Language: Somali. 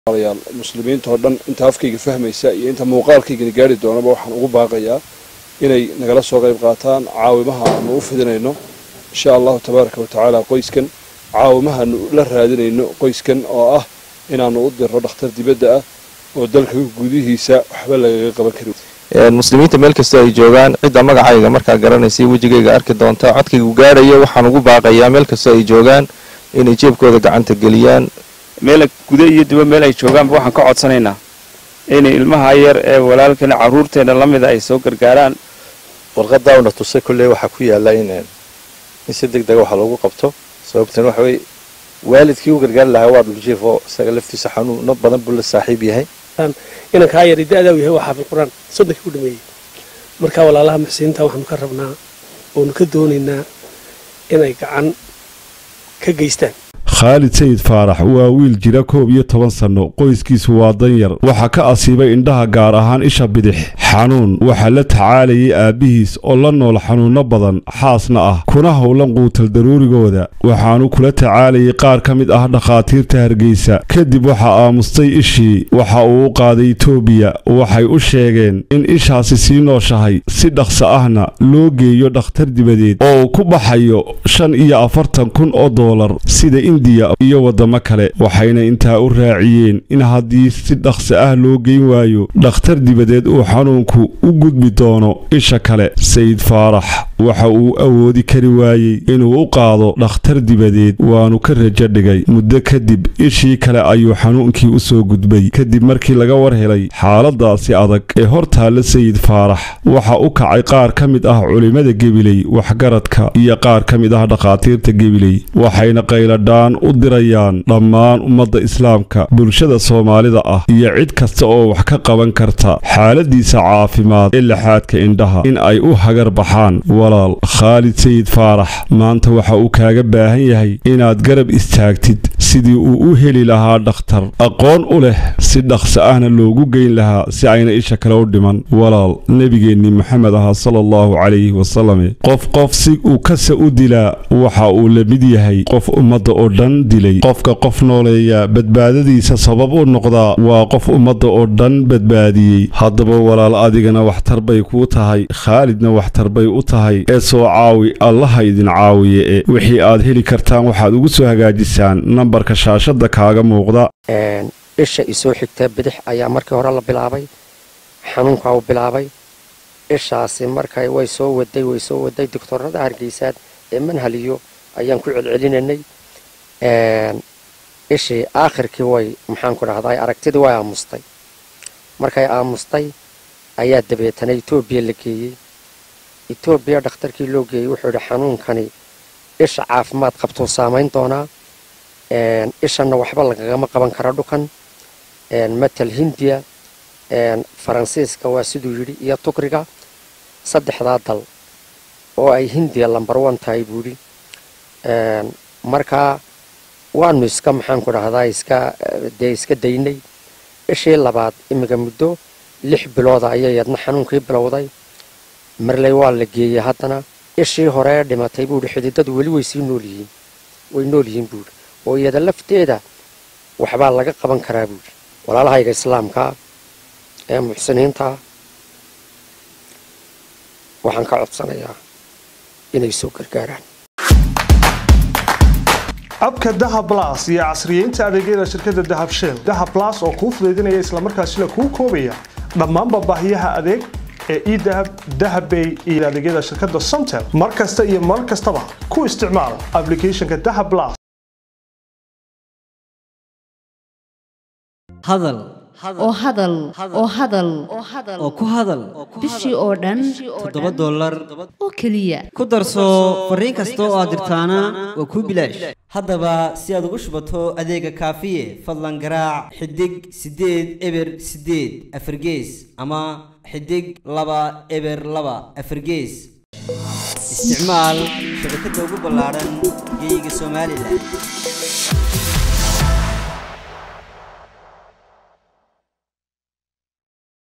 yaal muslimiinta oo dhan inta afkayga fahmaysa iyo inta muuqaalkaygana gaari doonaba waxaan ugu baaqayaa inay nagala soo qayb qaataan caawimaha aanu u fidinayno insha allahu tabaaraka wa tacaala qoyskan caawimahaanu la raadinayno qoyskan oo ah inaanu u dirro dhakhtar dibadda ah oo dalka gudihiisa waxba lagaga qaban karin muslimiinta meel kastoo ay joogaan cidda magacayga markaa garanaysa wejigayga arki doonta codkaygu gaarayo waxaan ugu baaqayaa meel kastoo ay joogaan inay jeebkooda gacanta geliyaan meel guda iyo diba meel ay joogaanba waxaan ka codsanaynaa inay ilmaha yar ee walaalkana carruurteena la mida ay soo gargaaraan warqadaa una tusay kolley waxaa ku yaalla in in si deg dega waxa loogu qabto sababtan waxa weye waalidkii u gargaari lahaa waa dhuljiif oo isaga laftiisa xanuuno badan buu la saaxiib yahay inankaa yari da-daa yahay waa xaafid qur-aan soddonkii ku dhameeyey marka walaalaha muxsiniinta waxaanu ka rabnaa oonu ka doonaynaa inay gacan ka geystaan khaalid sayid faarax waa wiil jira koob iyo toban sanno qoyskiisu waa danyar waxaa ka asiibay indhaha gaar ahaan isha bidix xanuun waxaa la tacaalayay aabbihiis oo la nool xanuunno badan xaasna ah kuna howlan quutal daruurigooda waxaanu kula tacaalayay qaar ka mid ah dhakhaatiirta hargeysa kadib waxaa aamustay ishii waxa uu u qaaday etoobiya waxay u sheegeen in ishaasi sii nooshahay si dhaqso ahna loo geeyo dhakhtar dibadeed oo uu ku baxayo shan iyo afartan kun oo doolar sida indiya iyo waddamo kale waxayna intaa u raaciyeen in haddii si dhaqso ah loo geyn waayo dhakhtar dibadeed uu xanuunku u gudbi doono isha kale sayid faarax waxa uu awoodi kari waayey inuu u qaado dhakhtar dibadeed waanu ka rajo dhigay muddo kadib ishii kale ayuu xanuunkii u soo gudbay kadib markii laga war helay xaaladaasi adag ee hor taalla sayid faarax waxa u kacay qaar ka mid ah culimmada gebiley waxgaradka iyo qaar ka mid ah dhakhaatiirta gebiley waxayna qayladhaan u dirayaan dhammaan ummadda islaamka bulshada soomaalida ah iyo cid kasta oo wax ka qaban karta xaaladiisa caafimaad ee laxaadka indhaha in ay u hagar baxaan walaal khaalid sayid faarax maanta waxa uu kaaga baahan yahay inaad garab istaagtid sidii uu u heli lahaa dhakhtar aqoon u leh si dhaqso ahna loogu geyn lahaa si ayna isha kale u dhiman walaal nebigeennii maxamed ahaa sala allahu calayhi wasalame qof qof si uu kasa u dilaa waxa uu la mid yahay qof ummadda oo dhan dilay qofka qof nooleeya badbaadadiisa sabab u noqdaa waa qof ummadda oo dhan badbaadiyey haddaba walaal adigana waxtar bay kuu tahay khaalidna waxtar bay u tahay ee soo caawi allaha idin caawiye e wixii aad heli kartaan waxaad ugu soo hagaajisaan nambarka shaashadda kaaga muuqda isha isoo xigta bidix ayaa markii hore la bilaabay xanuunkaa u bilaabay ishaasi markay way soo waday way soo waday doctorada hargeysaad ee manhaliyo ayaan ku celcelinanay ishii aakhirkii way maxaan ku dhahday aragtidii way aamustay markay aamustay ayaa dabeetana etoobiya la geeyey etoobiya dhakhtarkii loo geeyey wuxuu yidhi xanuunkani isha caafimaad qabtuu saamayn doonaa ishanna waxba lagagama qaban kara dhukan matal hindiya faransiiska waa siduu yidhi iyo tukriga saddexdaa dal oo ay hindiya lambar one tahay buu yidhi markaa waanu iska maxaan ku dhahdaa iska dee iska daynay ishii labaad imiga muddo lix bilooda ayay yadna xanuunkii bilowday marley waa la geeyey haddana ishii hore dhimatay buu yidhi xididadu weli way sii nool yihiin way nool yihiin buu yidhi oo iyada lafteeda waxbaa laga qaban karaa buu yidhi walaalahayga islaamka ee muxsiniinta waxaan ka codsanayaa inay soo gargaaraan abka dahab blas iyo casriyeynta adeegyada shirkadda dahab shell dahab blas oo kuu fudaydinaya islamarkaasina kuu koobaya dhammaanba baahiyaha adeeg ee edahab dahabbay iyo adeegyada shirkadda somtel mar kasta iyo mar kastaba ku isticmaal aplicationka dahab blas hadal oo hadal oo hadal oo ku hadal bishii oo dhan toddoba dollar oo keliya ku darso fariin kasta oo aad dirtaana waa kuu bilaash haddaba si aad ugu shubato adeega kaafiye fadlan garaac xidig siddeed eber siddeed afargees ama xidig laba eber laba afargees isticmaal shabakadda ugu ballaaran geeyiga somalilan